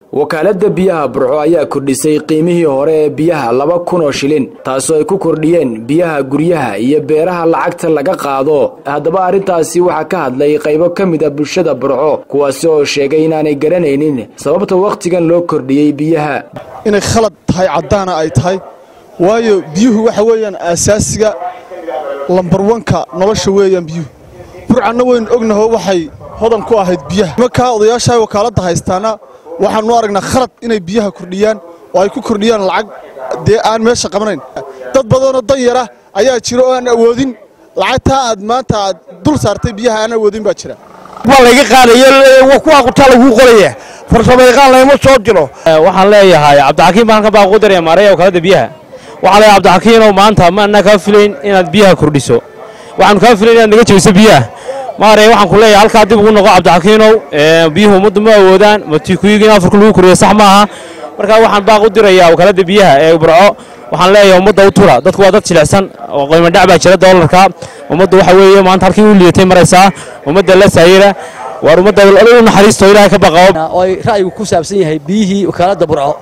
wakaaladda biyaha burco ayaa kordhisay qiimihii hore ee biyaha laba kun oo shilin taasoo ay ku kordhiyeen biyaha guryaha iyo beeraha lacagta laga qaado haddaba arrintaasi waxaa ka hadlay qaybo ka mid a bulshada burco kuwaasi oo sheegay inaanay garanaynin sababta wakhtigan loo kordhiyey biyaha inay khalad tahay caddaana ay tahay waayo biyuhu waxa weeyaan aasaasiga lambarwanka nolosha weeyaan biyuhu burcanna waynu ognaho waxay hodan ku ahayd biyaha nimankaa odayaasha wakaaladda haystaana waxaanu aragnaa khalad inay biyaha kordhiyaan oo ay ku kordhiyaan lacag dee aan meesha qabanayn dad badanoo danyara ayaa jira oo aan awoodin lacagtaa aad maanta aad dul saartay biyaha aan awoodin baa jira waa layga qaadaya kuwaa qutaa laguu qoraya farsamayaqaan layma soo diro waxaan leeyahay cabdixakiin baan halkan baa ugu daraya maaraya wakaaladda biyaha waxaan leeyahay cabdixakiinow maanta ma annaa kaa filayn inaad biyaha kordhiso waxaanu kaa filayn inaad naga jebiso biyaha maaraya waxaan ku leeyahay halkaa dib ugu noqo cabdixakiinow biyuhu ummaddu ma awoodaan matikuyiga in afarka lagu koriyo sax maaha markaa waxaan baaq u dirayaa wakaaladda biyaha ee burco waxaan leeyahay ummadda u tura dadku waa dad jilicsan oo qiimadhac baa jira doolarka ummaddu waxa weeye maanta halkii u liitay maraysaa ummadda la saayira waar ummadda u naxariisto ilaahay ka baqao oo ay ra'yigu ku saabsan yahay biyihii wakaaladda burco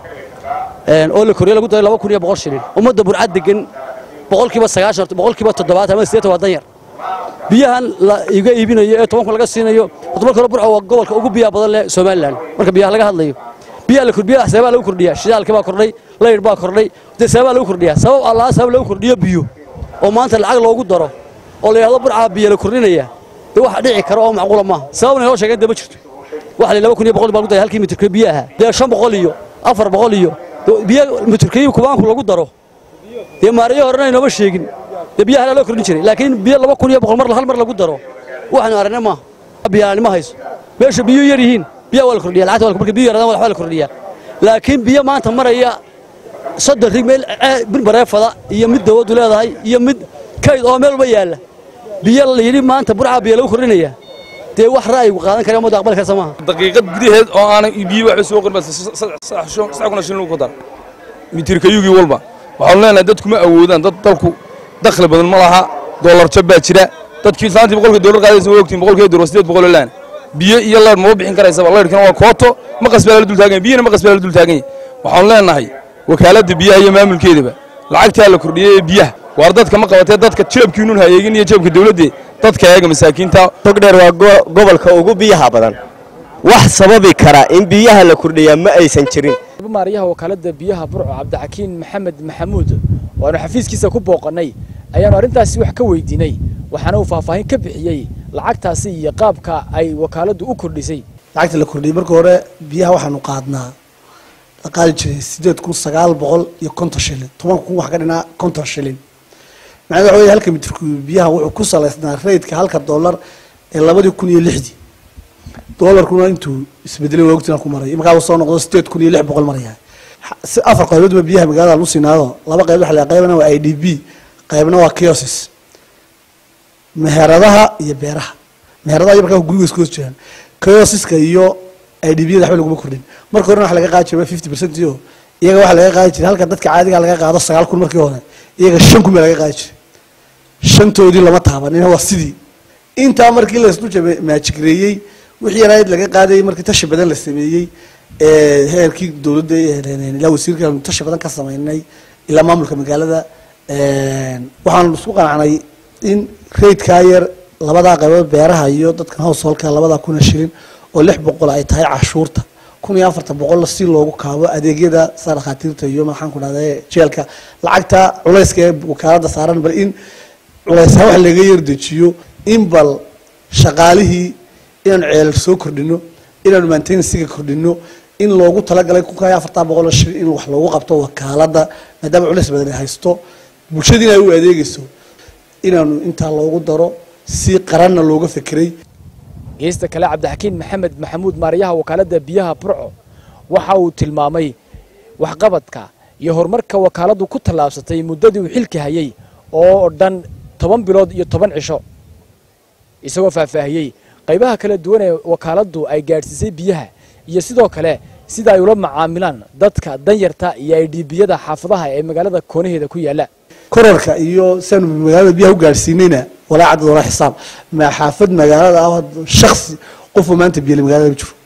oo la koriyo lagu daray laba kun iyo boqol shilin ummadda burca degan boqolkiiba sagaashan boqolkiiba toddobaatan ama siddeetan waa danyar biyahan la iga iibinayo ee toban kun laga siinayo toban kun burco waa gobolka ugu biyaha badan leh somalilan marka biyaha laga hadlayo biyaha la kordhiya sababaa lagu kordhiyaa shidaalka baa kordhay layr baa kordhay dee sababaa lagu kordhiyaa sabab allaha sabab lagu kordhiyo biyo oo maanta lacag loogu daro oo la yidhahdo burca biyo la kordhinaya dee wax dhici kara oo macquula maaha sababna inoo sheegeen dee ma jirto waxa la laba kun iyo boqol baa lagu daray halkii mitirka biyaha dee shan boqol iyo afar boqol iyo biyo mitirkii kubaanku lagu daro dee maarayo horena inooma sheegin dee biyaha loo kordhin jiray laakiin biyo laba kun iyo boqol mar hal mar lagu daro waxaanu aragnay maaha biyaanimo hayso meesha biyo yar yihiin biyaha waa la kordhiya lacagta marka biyo yaradaan waxbaa la kordhiyaa laakiin biyo maanta maraya soddon rig meel bir bareefada iyo mid dawladdu leedahay iyo mid kayd oo meel walba yaalla biyo la yidhi maanta burcaa biyo lagu kordhinaya dee wax ra'yigu qaadan kara ummadda aqbali karsa maaha daqiiqad gudaheed oo aanay biyo waxba soo qorin saddex kun shilin lagu dara mitirkayugii walba waxaanu leenahay dadku ma awoodaan dad dalku dakhli badan ma laha doolar jab baa jira dadkii saantii boqolkii doolar qaadaysa waa ogtiin boqolkii doolar siddeed boqol oo laan biyo iyo leer maba bixin karaysaba leerkana waa kooto ma qasbaa la dul taagan biyana ma qasbaa la dul taagan waxaanu leenahay wakaaladda biyaha iyo maamulkeedaba lacagtaa la kordhiyey ee biyaha waar dadka ma qabatee dadka jeebkiinun hayeegin iyo jeebka dawladdee dadka eega masaakiinta togdheer waa gobolka ugu biyaha badan wax sababi kara in biyaha la kordhiyaa ma aysan jirin maaryaha wakaaladda biyaha burco cabdixakiin maxamed maxamuud waanu xafiiskiisa ku booqannay ayaanu arrintaasi wax ka weydiinay waxaana uu faahfaahin ka bixiyey lacagtaasi iyo qaabka ay wakaaladdu u kordhisay lacagta la kordhiyey marka hore biyaha waxaanu qaadnaa la qaadi jiray siddeed kun sagaal boqol iyo konton shilin toban kun wax ka dhinaa konton shilin macnaa waxa wey halka mitirku biyaha wuxuu ku salaysnaa raydka halka doolar ee labadii kun iyo lixdii doolarkuna intuu isbedelay waa ogtina ku maray markaa uu soo noqdo sideed kun iyo lix boqol maraya afar qayboodba biyaha magaalada lagu siinaado laba qayb waxa la qaybna waa i d b qaybna waa kiosis meheradaha iyo beeraha meheradaha iyo markaa guriga isku hoos jiraan kiosiska iyo i d b yada waxba laguma kordhin marka horena waxa laga qaadi jiray fifty percent iyo iyaga waxa laga qaadi jiray halka dadka caadiga laga qaado sagaal kun markii hore iyaga shan kun baa laga qaadi jiray shantoodii lama taabanin waa sidii intaa markii la isku maajigreeyey wixii yarayd laga qaadayay markii tashi badan la sameeyey heerkii dowladda ilaa wasiirka tashi badan ka sameynay ilaa maamulka magaalada waxaanu isku qanacnay in raydkaa yar labadaa qaybood beeraha iyo dadkan householka labadaa kuna shilin oo lix boqol ay tahay cashuurta kun iyo afartan boqol si loogu kaabo adeegyada saa dhakhaatiirta iyo maxaan ku dhahda jeelka lacagta culayska ee wakaaladda saaran bal in culaysaan wax laga yardejiyo in bal shaqaalihii inaanu ceel soo kordhino inaanu maintenansiga kordhino in loogu talagalay kunka afartan boqol shil in wax loogu qabto wakaaladda maadaama culays badan ay haysto bulshadiina ay u adeegayso inaanu intaa loogu daro si qaranna looga fekeray geesta kale cabdixakiin maxamed maxamuud maaryaha wakaaladda biyaha burco waxa uu tilmaamay waxqabadka iyo horumarka wakaaladdu ku tallaabsatay muddadii uu xilka hayay oo dhan toban bilood iyo toban cisho isagoo faahfaahiyey qaybaha kala duwan ee wakaaladdu ay gaadhsiisay biyaha iyo sidoo kale sida ay ula macaamilaan dadka danyarta iyo aydhiibiyada xaafadaha ee magaalada koonaheeda ku yaalla korarka iyo siaanu magaalada biyaha u gaadhsiinayna walaa cadad walaa xisaab ma xaafad magaalada ah shaksi qofuu maanta biyale magaalada ma jiro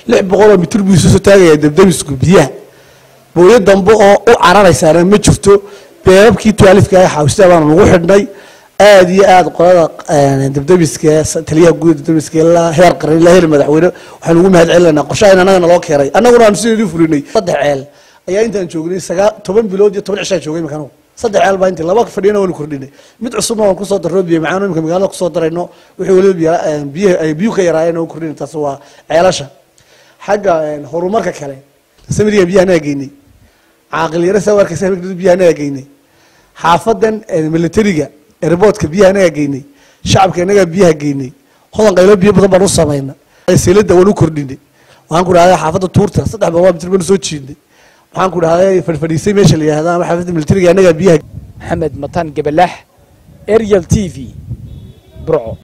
lix boqoloo mitir buu isu soo taagayaa debdebisku biyaha booyo dambe oo u cararaysaana ma jirto beebabkii tuaalifka ah xaawista baanu nagu xidhnay aad iyo aad qolada debdebiska taliyaha guud debdebiska ilaa heer qaran ilaa heer madaxweyne waxaan ugu mahad celinaynaa qorshahan annaga naloo keenay annaguna aanu sideedii fulinay saddex ceel ayaa intaan joognay sagaa toban bilood iyo toban cishaa joogay imika anugu saddex ceel baa intii laba fadhiyana waanu kordhinay mid cusubna waan kusoo darro biyo macaan imika magaalada kusoo darayno wixii waliba biya biyaha ay biyuhu ka yaraayeen oo kordhinay taas waa ceelasha xagga horumarka kale samiriga biyaha anaga geynay caaqil yaro saa arkaysa habeenkii biyaha anaga geynay xaafadan militariga airportka biyaha anaga geynay shacabka anaga biyaha geynay hodan qaylo biyo badan baan u samayna seelada waan u kordhinay waxaan ku dhahday xaafadda tuurta saddex boqol mitir baan usoo jiidnay waxaan ku dhahday fadhfadhiisay meesha la yihahda ama xaafadda militariga anaga biyaha maxamed mataan gabalaax ariel t v burco